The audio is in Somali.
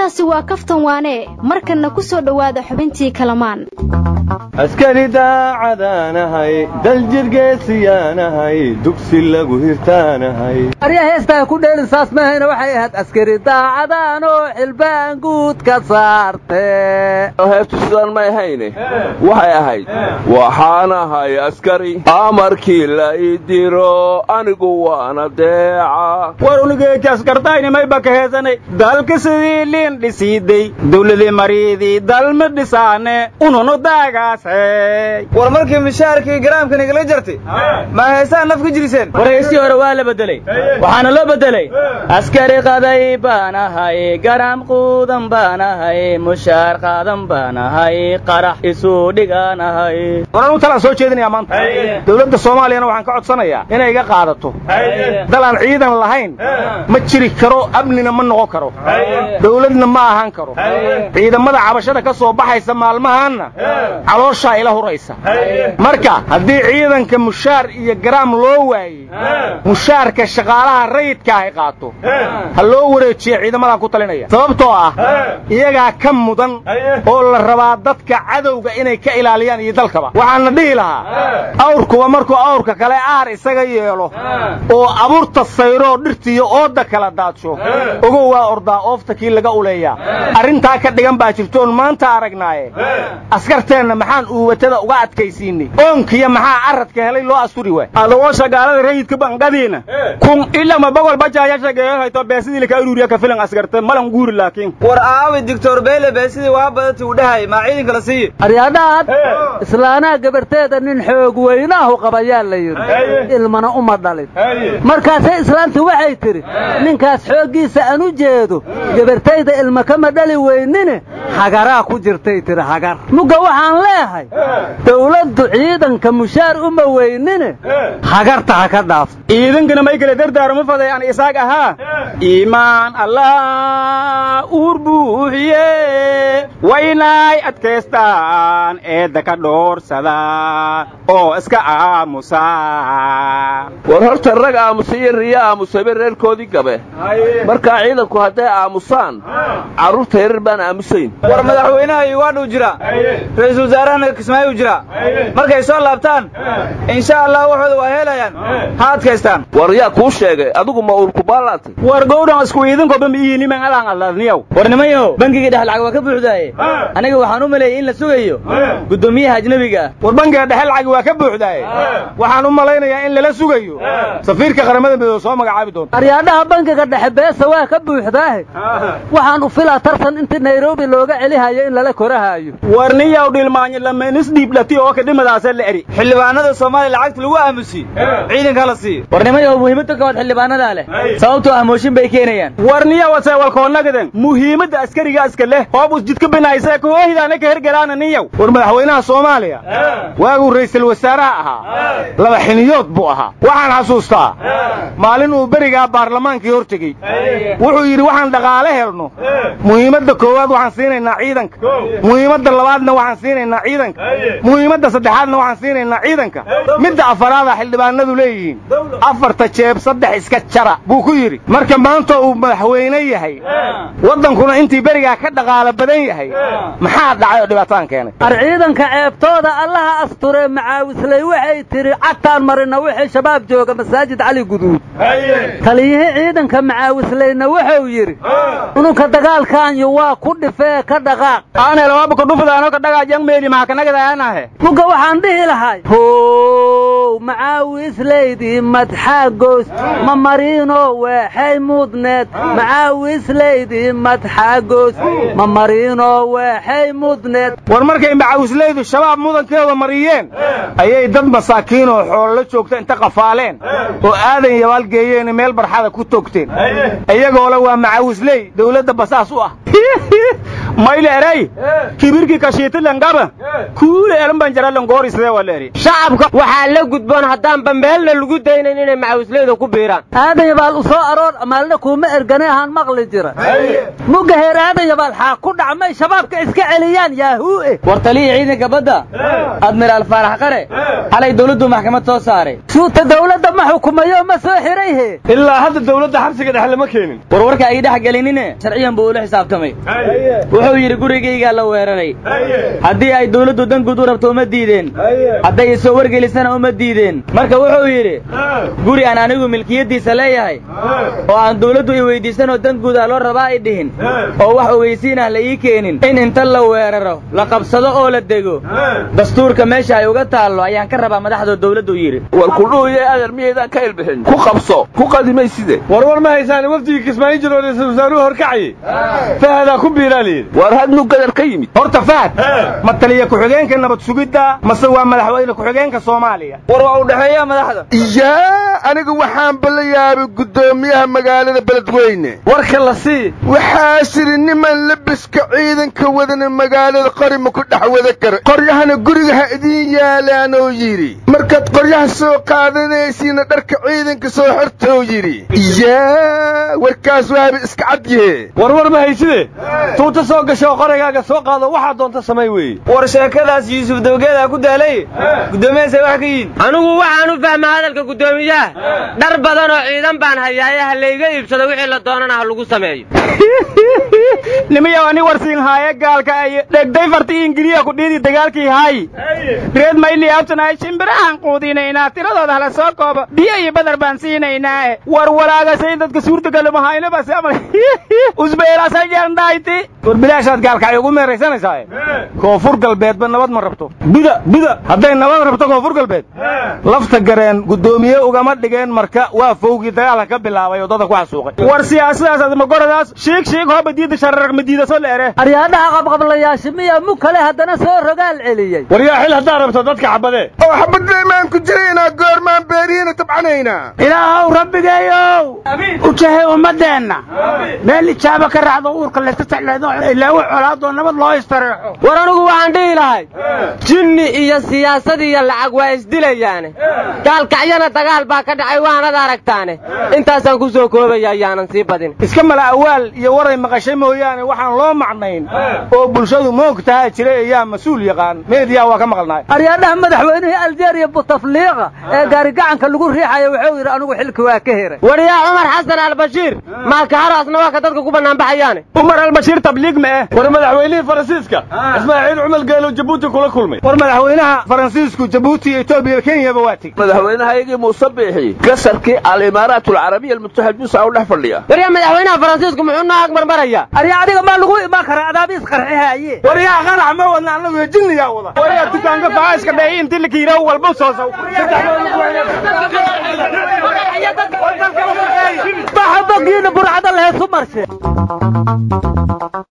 intaasi waa kaftan waane markanna ku soo dhowaada xubintii kalamaan askari daacadaanahay daljirgeesiyaanahay dugsi lagu hirtaanahay arya heestaa ku dheelin saas mahayna waxay ahayd askari daacadaanoo xilbaan guud ka saarte heestu sidaan may hayne waxay ahayd waxaan ahay askari amarkii la ii diro anigu waana deeca war unigeeki askartaynimay baka heesanay dalka sidii liin dhisiiday dawladii mariidii dalma dhisaane ununu daagaasay war markii mishaarkii garaamkan igala jartay ma heesaan naf ka jiriseen war heestii hore waa la bedelay waxaana loo bedelay askari qaday baan ahay garaam quudan baan ahay mushaar qaadan baan ahay qarax isu dhigaan ahay war anu talaan soo jeedinayaa maanta dawladda soomaaliyana waxaan ka codsanayaa inay iga qaadato dal aan ciidan lahayn ma jiri karo amnina ma noqon karo dawladna ma ahaan karo ciidamada cabashada ka soo baxaysa maalmahaanna calooshaa ila huraysa marka haddii ciidanka mushaar iyo garaam loo waayey mushaarka shaqaalaha rayidka ay qaato ha loo wareejiya ciidamadan ku talinaya sababtoo ah iyagaa ka mudan oo la rabaa dadka cadowga inay ka ilaaliyaan iyo dalkaba waxaana dhihi lahaa awrkuba markuu awrka kale aar isaga yeelo oo abuurta sayroo dhirtiiyo ooda kala daadsho ogow waa ordaa oofta kii laga uleeyaa arrintaa ka dhigan baa jirtoon maanta aragnaaye askarteenna maxaan uuwatada uga adkaysiinay oonkiya maxaa aradka helay loo asturi waay adagoo shagaalada rayidka banqadiina kun ilama bogol bajaaya shageeyahayto beesidii laka ururiya ka filan asgarte malan guuri laakiin war aawi doctor beele beesidii waa badati uu dhahay maa ciidanka la siiye aryadhaad islaanaha gabarteeda nin xoog weynaahu qabayaa la yidhi ilmana uma dhalin markaasay islaantu waxay tidhi ninkaas xooggiisa aan u jeedo gabartayda ilma kama dhali weynine hagaraa ku jirtay tidhi hagar mugga waxaan leehay dawladdu ciidanka mushaar uma weynine hagarta ha ka dhaaf ciidankana may kale dardaaruma faday aan isaag ahaa iimaan allah uur buuxiye waynay adkaystaan eedda ka dhoorsadaan oo iska aamusaa war horta rag aamusa iyo riyo aamusayba reerkoodii gabe markaa ciidanku hadday aamusaan carruurta yarar baan aamusayn war madaxweynaha yugaandhuu jira ra'iisul wasaarahana kismaayuu jira markay soo laabtaan insha allah waxooda waa helayaan ha adkaystaan war yaa kuu sheegay adigu ma uurkubaalaantay war gowdhan isku iidankoba ma iiniman alaan alladniyow war nimayo bangigii dhex lacag waa ka buuxdaaye aniga waxaan u maleeyey in la sugayo guddoomiyaha ajnebiga ah war bangiga dhexe lacag waa ka buuxdaaye waxaan u malaynayaa in lala sugayo safiirka qaramada midoobe soo magacaabi doonta aryaadhaha bangiga dhexe beesa waa ka buuxdaahe waxaan u filaa tartan intii nairobi looga celihayo in lala korahaayo war niyaw dhilmaanyo lamenis dhiiblati oo ka dhimadaasa la eri xildhibaanada soomaaliya lacagta lagu aamusiye ciidanka la siiyo war nimayo muhiimadda kowaad xildhibaanadaa leh sababtoo ah mooshin bay keenayaan war niyawase walkoonnagadan muhiimadda askariga iska leh hoobus jidka binaysa koohidaana ka hergelaana niyaw war madaxweynaha soomaaliya waaguu ra'iisul wasaaraha ahaa laba xiniyood buu ahaa waxaan xasuustaa maalin uu berigaa baarlamaankii hor tegey wuxuu yidhi waxaan dhaqaale helno muhiimadda koowaad waxaan siinaynaa ciidanka muhiimadda labaadna waxaan siinaynaa ciidanka muhiimadda saddexaadna waxaan siinaynaa ciidanka midda afaraada xildhibaanadu leeyihiin afarta jeeb saddex iska jara buu ku yidhi marka maanta uu madaxweyne yahay waddankuna intii berigaa ka dhaqaalo badan yahay maxaa dhacay oo dhibaataan keenay ar ciidanka ceebtooda allaha asture macaawisley waxay tidhi cagtaan marina wixii shabaab jooga masaajid cali guduud taliyihii ciidanka macaawisleyna wuxuu yidhi ununka dagaalkaanyu waa ku dhifee ka dhaqaaq aanelawabakudhufdaano ka dhagaajang meeli maxakanagadaanahe mugga waxaan dhihi lahay how macaawislaydii madxaagoys ma mariino weexay mudneed macaawislaydii madxaagoys ma mariino weexay mudneed war markay macaawislaydu shabaab mudankeeda mariyeen ayay dad masaakiin oo xoollo joogta inta qafaaleen oo aadan yabaal geeyeen meel barxada ku toogteen iyagoole waa macaawisley dawladda basaas u ah mayle erey kibirkii kashiitilangaba kuule elan banjaralangoorisidee waa la eri shacabka waxaa la gudboon haddaanba meelna lagu daynayn inay macawisleyda ku biiraan aadan yabaal u soo aroor maalna kuuma ergane ahaan maqli jira mugga heer aadan yabaal xaa ku dhacmay shabaabka iska celiyaan yaahuue war taliyii ciidanka badda admiraal faarax qare xalay dawladdu maxkamad soo saaray suuta dawladda ma xukumayo ma soo xirayhe ilaa hadda dawladda xabsiga dhexe lama keenin warwarka ay dhex gelinine sharciyan buu ula xisaabtamay wuxuu yidhi gurigaygaa la weeraray haddii ay dawladdu dan guud u rabto uma diideen hadday isoo wargelisana uma diideen marka wuxuu yidhi guri aan anigu milkiyaddiisa leeyahay oo aan dawladdu i weydiisanoo dan guud ah loo rabaa i dhihin oo wax ogeysiin ah la ii keenin in inta la weeraro la qabsado oo la dego dastuurka meesha ay uga taallo ayaan ka rabaa madaxdoo dawladdu yidhi war kudhuuye adeer miyaydaan ka ilbixin ku qabso ku qadimay side warwar ma haysaan wafdigii kismaayo jir oo ra-iisul wasaaruhu horkacayay fahadaa ku biiraa layidhi war hadnu gadar ka yimid horta fahad ma taliya ku-xigeenka nabad sugidda mase waa madaxweyne ku-xigeenka soomaaliya war waa u dhexeeya madaxda yaa aniga waxaanba la yaabay guddoomiyaha magaalada beledweyne warka la sii waxaa sidhi niman labiska ciidanka wadana magaalada qori ma ku dhex wada kara qoryahana guriga ha idiin yaalaanoo yidhi markaad qoryaha soo qaadanaysiina dharka ciidanka soo xortou yidhi yaa warkaas waaba iska cad yahe warwar ma hayside tuuta soo gasho qoraygaaga soo qaado waxaa doonta samay weeye war sheekadaas yuusuf dawgeedaa ku daalay guddoomiyahaasay wax ka yihin anigu waxaan u fahmaa hadalka guddoomiyaha dhar badan oo ciidan baan hayaaye ha layga iibsado wixii la doonana ha lagu sameeyo nimayow ani warsiin haaye gaalka ay dhegday farti ingiriya ku dhiidi dagaalkii haay reed mayli abtanahay shimbirahaan quudinaynaa tiradooda hala soo koobo biyo iyo badar baan siinaynaa war walaagasay dadka suurtagalama haynabas amal usbeelaasay jeerndhayti war bilaashaad gaalka ay ugu meeraysanaysaa koonfur galbeedba nabad ma rabto buda buda hadday nabad rabto koonfur galbeed lafta gareen guddoomiye ugama dhigeen marka waa fowgii dagaalka ka bilaabay oo dadka ku xasuuqay war siyaasadaas admagoradaas shiig shiig hooba diida shararag madiida soo leere aryaadhaha qabqablayaasha miya mu kale haddana soo rogaal celiyey war yaa xil haddaa rabto dadka xabadee oo xabaddeemaan ku jiraynaa goormaan beerihiina tabcanaynaa ilaahow rabbigeeyow u jahay ummaddeenna meel ijaaba ka raacdo uurka layska tacleedo ilaawo colaadoo nabad loo istareexo war anigu waxaan dhihi lahay jinni iyo siyaasad iyo lacag waa isdilayaane gaalkacyana dagaal baa ka dhacay waanad aragtaane intaasaan ku soo koobaya ayaanan sii badin iska mala awaal iyo waray maqashay mooyaane waxaan loo macnayn oo bulshadu moogtahaa jira ayaa mas-uul yaqaan meediyaa waa ka maqalnaay aryaadhaha madaxweynihii aljeeriya butafliiqa ee gaarigacanka lagu riixaya wuxuu yidhi anigu xilki waa ka heray war yaa cumar xasan albashiir maakaharaasna waa ka dadka ku bannaanbaxayaane umar albashiir tabliig ma eh war madaxweynihii faransiiska ismaaciil cumar geelo jabuuti kula kulmay war madaxweynaha faransiisku jabuuti iyo etoobiya kenyaba waa tegi madaxweynahayagii muuse biixi gasarkii alimaaraat alcarabiya almutaxid musa u dhex fadhiya war yaa madaxweynaha faransiisku muxuu noo agmarmaraya arya adiga maa lagu imaan karaa adaabiis qarxihaaye war yaa qanax ma wadna annagu jinniyaa wada war yaa dukaanka faca iska dheey intii la kiiraw walba soo saw baxa bogiina burcada lehesu marshe